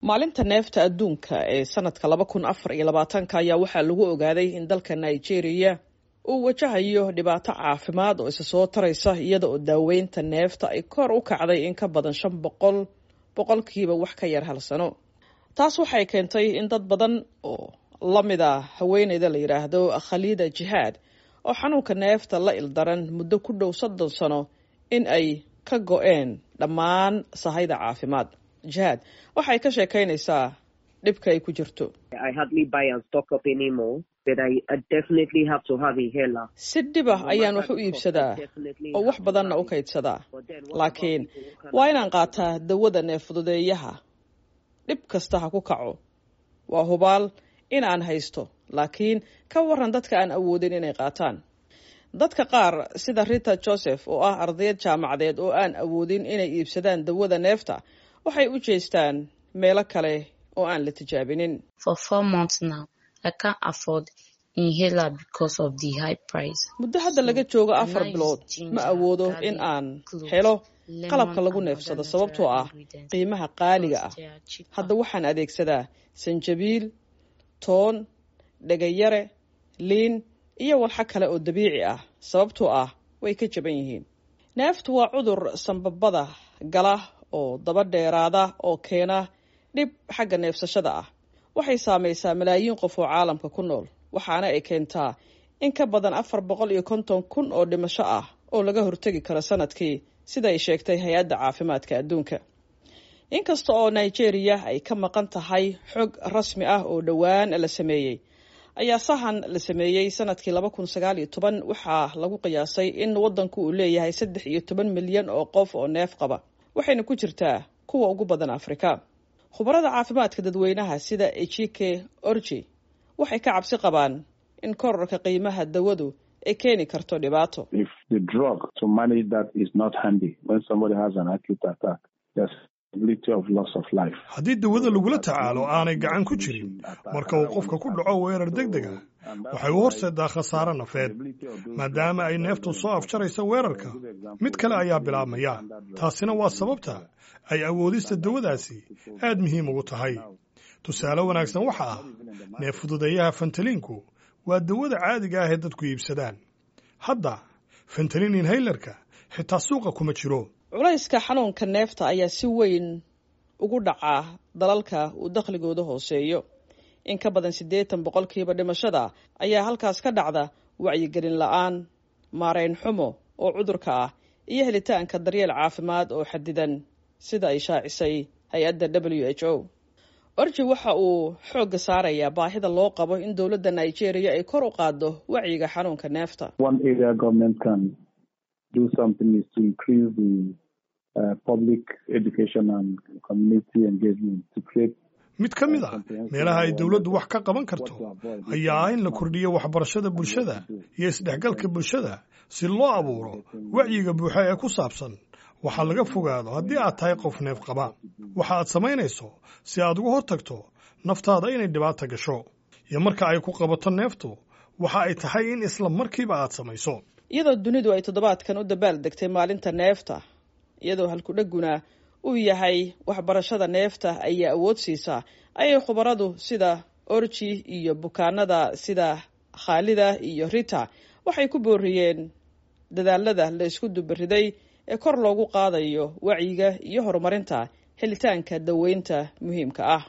maalinta neefta adduunka ee sanadka laba kun afar iyo labaatanka ayaa waxaa lagu ogaaday in dalka nigeria uu wajahayo dhibaato caafimaad oo isa soo taraysa iyada oo daaweynta neefta ay kor u kacday in ka badan shan boqol boqolkiiba wax ka yar hal sano taas waxay keentay in dad badan oo la mid a haweeneyda la yidhaahdo khaliida jihaad oo xanuunka neefta la ildaran muddo ku dhow soddon sano in ay ka go-een dhammaan sahayda caafimaad jihaad waxay ka sheekaynaysaa dhibka ay ku jirto si dhib ah ayaan wax u iibsadaa oo wax badanna u kaydsadaa laakiin waa inaan qaataa dawada neeffududeeyaha dhib kasta ha ku kaco waa hubaal in aan haysto laakiin ka waran dadka aan awoodin inay qaataan dadka qaar sida rita joseph oo ah ardayad jaamacadeed oo aan awoodin inay iibsadaan dawada neefta waxay u jeestaan meelo kale oo aan la tijaabinin muddo hadda laga joogo afar bilood ma awoodo in aan helo qalabka lagu neefsado sababtoo ah qiimaha qaaliga ah hadda waxaan adeegsadaa sanjabiil toon dhegayare liin iyo walxo kale oo dabiici ah sababtoo ah way ka jaban yihiin neeftu waa cudur sanbabada gala oo daba dheeraada oo keena dhib xagga neefsashada ah waxay saamaysaa malaayiin qof oo caalamka ku nool waxaana ay keentaa in ka badan afar boqol iyo konton kun oo dhimasho ah oo laga hortegi karo sanadkii sida ay sheegtay hay-adda caafimaadka adduunka inkasta oo nigeria ay ka maqan tahay xog rasmi ah oo dhowaan la sameeyey ayaa sahan la sameeyey sanadkii laba kun sagaal iyo toban waxaa lagu qiyaasay in waddanku uu leeyahay saddex iyo toban milyan oo qof oo neef qaba waxayna ku jirtaa kuwa ugu badan afrika khubarada caafimaadka dadweynaha sida ejike orji waxay ka cabsi qabaan in korarka qiimaha dawadu ay keeni karto dhibaato haddii dawada lagula tacaalo aanay gacan ku jirin marka uu qofka ku dhaco weerar deg dega waxay u horseedaa khasaare nafeed maadaama ay neeftu soo afjaraysa weerarka mid kale ayaa bilaabmaya taasina waa sababta ay awoodista dawadaasi aad muhiim ugu tahay tusaale wanaagsan waxa ah neef fududeeyaha fentaliinku waa dawada caadiga ah ee dadku iibsadaan hadda fentalin inhaylarka xitaa suuqa kuma jiro culayska xanuunka neefta ayaa si weyn ugu dhacaa dalalka uu dakhligooda hooseeyo in ka badan siddeetan boqolkiiba dhimashada ayaa halkaas ka dhacda wacyigelin la-aan maarayn xumo oo cudurka ah iyo helitaanka daryeel caafimaad oo xadidan sida ay shaacisay hay-adda w h o orji waxa uu xoogga saarayaa baahida loo qabo in dowladda nigeria ay kor u qaaddo wacyiga xanuunka neefta mid ka mid a meelaha ay dowladdu wax ka qaban karto ayaa ah in la kordhiyo waxbarashada bulshada iyo isdhexgalka bulshada si loo abuuro wacyiga buuxa ee ku saabsan waxaa laga fogaado haddii aad tahay qof neef qaba waxa aad samaynayso si aad uga hortagto naftaada inay dhibaata gasho iyo marka ay ku qabato neeftu waxa ay tahay in isla markiiba aad samayso iyadoo dunidu ay toddobaadkan u dabaal degtay maalinta neefta iyadoo halkudheguna uu yahay waxbarashada neefta ayaa awood siisaa ayay khubaradu sida orji iyo bukaanada sida khaalida iyo rita waxay ku booriyeen dadaalada la isku dubariday ee kor loogu qaadayo wacyiga iyo horumarinta helitaanka daweynta muhiimka ah